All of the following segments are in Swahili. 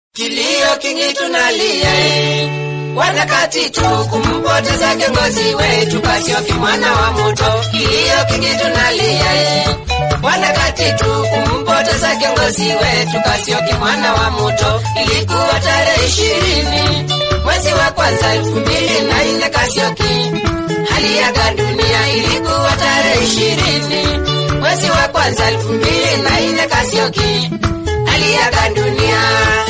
Kilio kingi tunalia eh. Wanakati tu kumpoteza kiongozi wetu Kasioki mwana wa Muto. Kilio kingi tunalia eh. Wanakati tu kumpoteza kiongozi wetu Kasioki mwana wa Muto. Ilikuwa tarehe ishirini mwezi wa kwanza elfu mbili na nne Kasioki aliaga dunia. Ilikuwa tarehe ishirini mwezi wa kwanza elfu mbili na nne Kasioki aliaga dunia.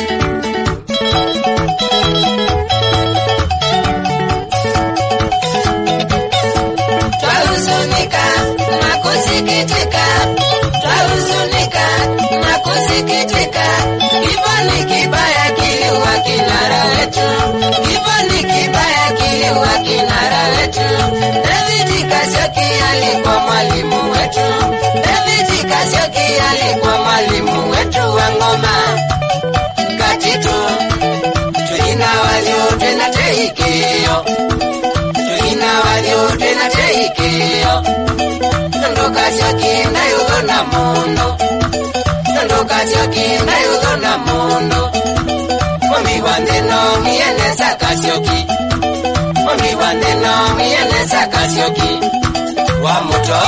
Twahuzunika na kusikitika, twahuzunika na kusikitika. Kifo ni kibaya, kiliua kinara wetu. Kifo ni kibaya, kiliua kinara wetu. David Kasioki alikuwa mwalimu wetu. David Kasioki alikuwa mwalimu wetu wa ngoma. Katitu tuina walio tena teikio tuina walio tena teikio Nando Kasioki ndayuthona mundu Nando Kasioki ndayuthona mundu Mami wa nthino mienesa Kasioki Mami wa nthino mienesa Kasioki wa muto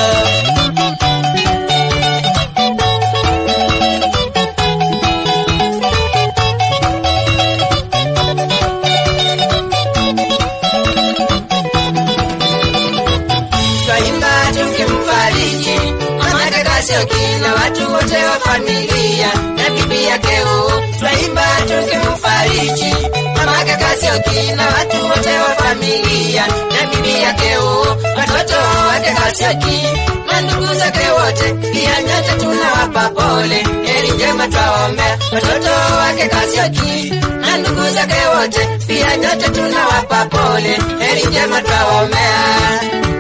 twaimba tukimfariji mamake Kasioki na watu wote wa familia na bibi yake huu. Twaimba tukimfariji mamake Kasioki na watu wote wa familia na bibi yake huu, watoto wake Kasioki na ndugu zake wote, pia nyote tunawapa pole. Heri njema twaombea watoto wake Kasioki na ndugu zake wote, pia nyote tunawapa pole. Heri njema twaombea.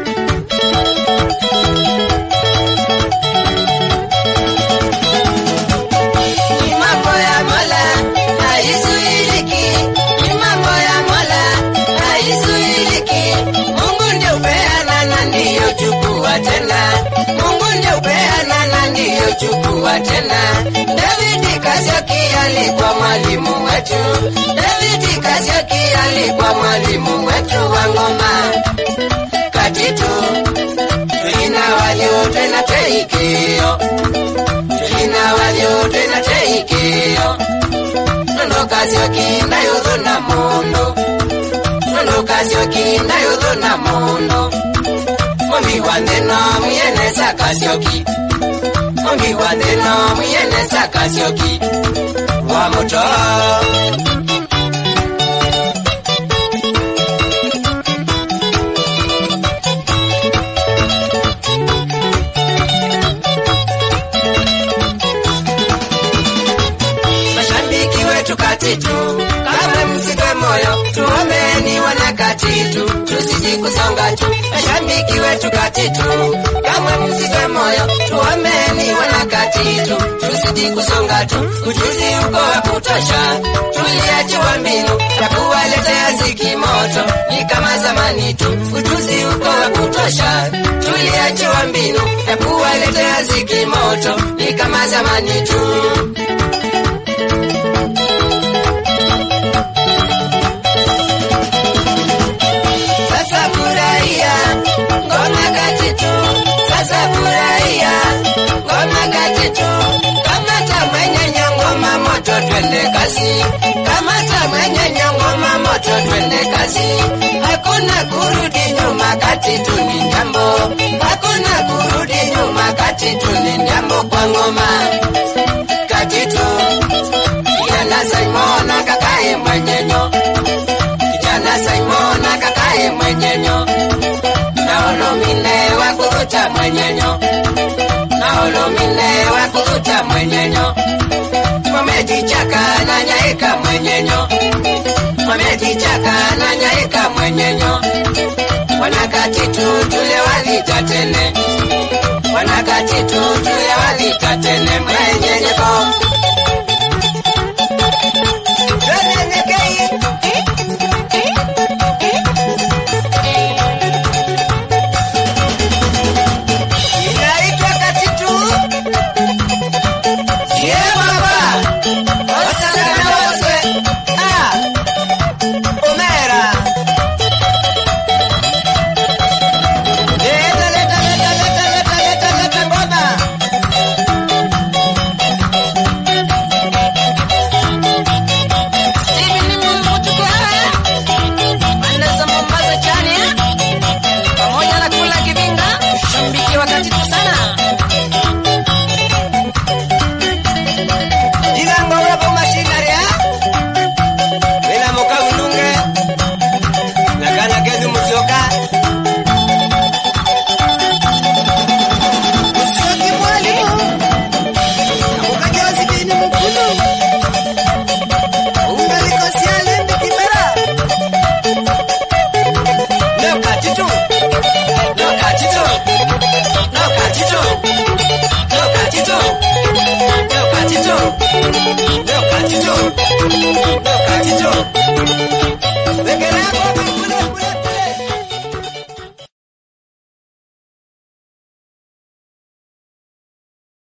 Ni mambo ya Mola haizuiliki, ni mambo ya Mola haizuiliki. Mungu ndio upeana na ndiyo chukua tena, Mungu ndio upeana na ndiyo chukua tena. David Kasioki alikuwa mwalimu wetu, David Kasioki alikuwa mwalimu wetu wa ngoma. Katitu tuina walio tena teikio tulina walio twina teikio nono Kasioki ndayuthuna mundu nono Kasioki ndayuthuna mundu mumi wa nthino mwienesa Kasioki mumi wa nthino mwienesa Kasioki wa muto mashabiki wetu Katitu, kamwe msife moyo, tuombeni wana Katitu, tuzidi kusonga tu. Mashabiki wetu Katitu, kamwe msife moyo, tuombeni wana Katitu, tuzidi kusonga tu. Ujuzi uko wa kutosha, tuliachiwa mbinu ya kuwaletea ziki moto, ni kama zamani tu. Ujuzi uko wa kutosha, tuliachiwa mbinu ya kuwaletea ziki moto, ni kama zamani tu. Sasa furahia ngoma Katitu, sasa furahia ngoma Katitu. Kamata mwenye nyongoma moto, twende kazi. Kamata mwenye nyongoma moto, twende kazi. Hakuna kurudi nyuma, Katitu ni jambo. Hakuna kurudi nyuma, Katitu ni jambo kwa ngoma Katitu. Kijana Simon akakae mwenyenyo kijana Simon akakae mwenyenyo naolomine wa kuvuta mwenyenyo naolomine wa kuvuta mwenyenyo mwamejichaka na nyaika mwenyenyo mwamejichaka na nyaika mwenyenyo wanakatitu tule walita tene wanakatitu tule walita tene mwenyenyeko Nyenyekei. Inaitwa Katitu. Yeah, baba. Osaka na ungalikosia lembi kibera No cachito. No cachito. No cachito. No cachito. No cachito.